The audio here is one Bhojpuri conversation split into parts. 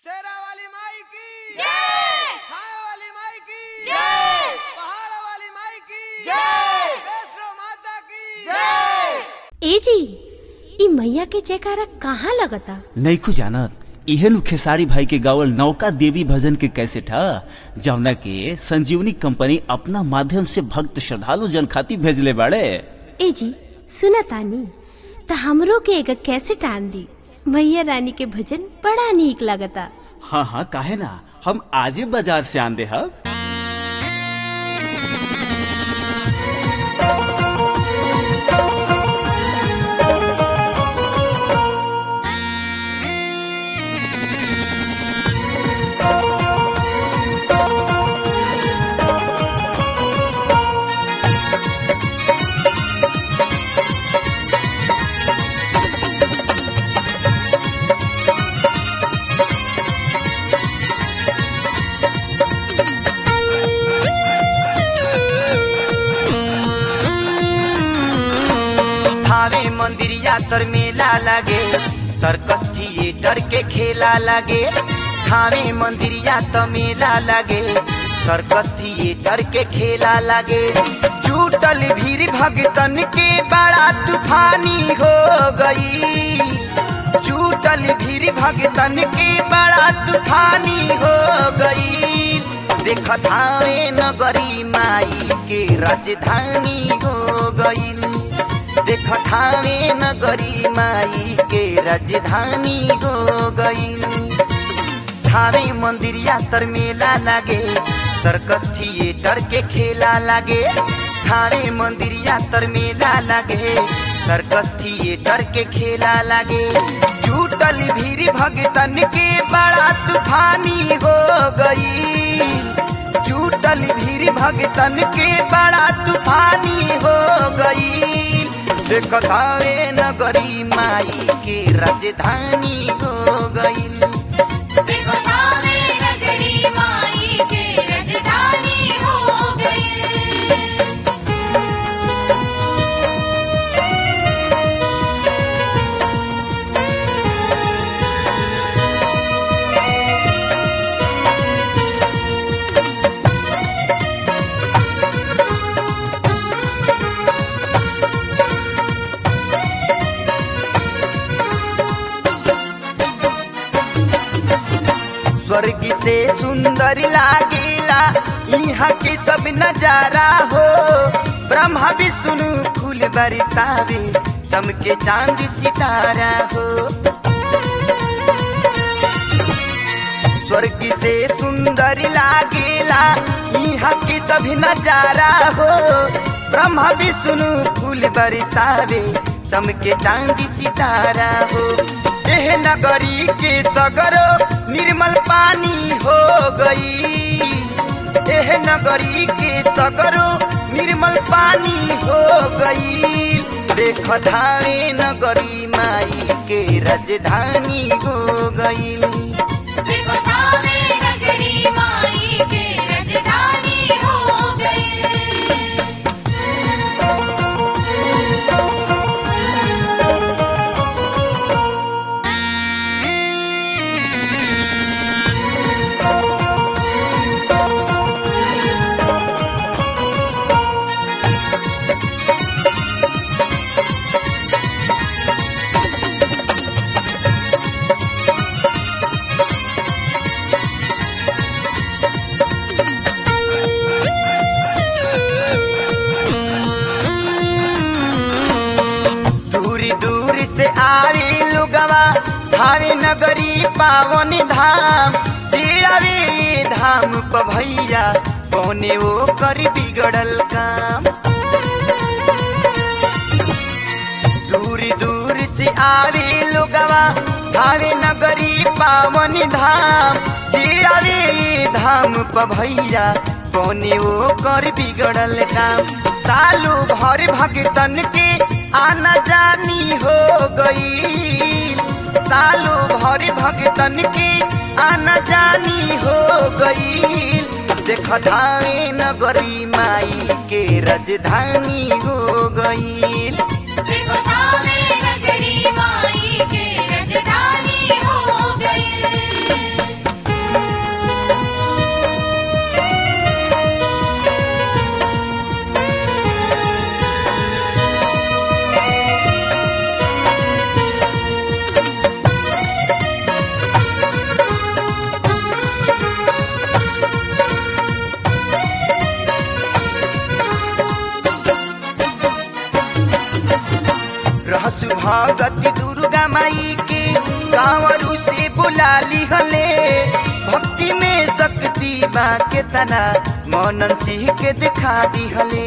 शेरा वाली माई की जय खाए वाली माई की जय पहाड़ वाली माई की जय वैष्णो माता की जय ए जी ई मैया के जयकारा कहाँ लगता नैखू जानत इहे नु खेसारी भाई के गावल नौका देवी भजन के कैसेट ह जौना के संजीवनी कंपनी अपना माध्यम से भक्त श्रद्धालु जन खातिर भेजले बाड़े ए जी सुना तानी त हमरो के एगो कैसेट आन दी मैया रानी के भजन बड़ा नीक लगता हाँ हाँ काहे ना हम आजे बाजार से आन दे हब थावे मंदिर यातर मेला लगे सर्कस थिएटर के खेला लगे थावे मंदिर यातर मेला लगे सर्कस थिएटर के खेला लगे जुटल भीड़ भगतन के बड़ा तूफानी हो गई जुटल भीड़ भगतन के बड़ा तूफानी हो गई देख थावे नगरी माई के राजधानी हो गई देख ठावे नगरी माई के राजधानी हो गई थावे मंदिर यातर मेला लागे सर्कस थिएटर के खेला लागे थावे मंदिर यातर मेला लागे सर्कस थिएटर के खेला लागे जुटल भीड़ भगतन के बड़ा तूफानी हो गई जुटल भीड़ भगतन के बड़ा तूफानी हो गई देखतावे नगरी माई के राजधानी हो गई देखो थावे नगरी माई के राजधानी हो गई स्वर्ग से सुंदर लागेला यहाँ के सब नजारा हो ब्रह्मा विष्णु फूल बरसावे चमके चांद सितारा हो स्वर्ग से सुंदर लागेला यहाँ के सभी नजारा हो ब्रह्मा विष्णु फूल बरसावे चमके चांदी सितारा हो एह नगरी के सगरो निर्मल पानी हो गई एह नगरी के सगरो निर्मल पानी हो गई देख धावे नगरी माई के राजधानी हो गई देखो थावे नगरी माई के राजधानी हो गई दूर दूर से आवे लोगवा धावे नगरी पावन धाम से आवे ये धाम प भैया कौने वो कर बिगड़ल काम दूर दूर से आवे लोगवा धावे नगरी पावन धाम से आवे ये धाम प भैया कौने वो कर बिगड़ल काम सालू भर भगतन के आना जानी हो गई सालू भर भगतन के आना जानी हो गई देख धावे नगरी माई के राजधानी हो गई देखो थावे नगरी माई के राजधानी हो गई माई के कांवरू से बुला लिहले भक्ति में शक्ति बा के तना मोनन सिंह के दिखा दिहले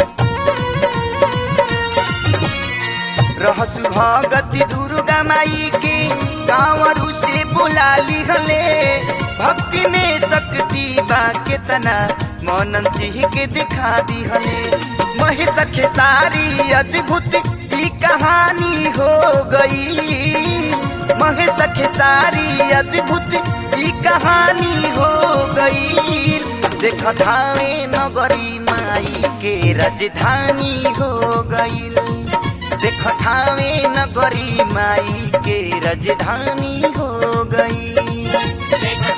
रहसु भगति दुर्गा माई के कांवरू से बुला लिहले भक्ति में शक्ति बा के तना मोनन सिंह के दिखा दिहले महेश खेसारी अद्भुत ई कहानी हो गई महेश खेसारी अद्भुत ई कहानी हो गई देख धावे नगरी माई के राजधानी हो गई देख ठावे नगरी माई के राजधानी हो गई देख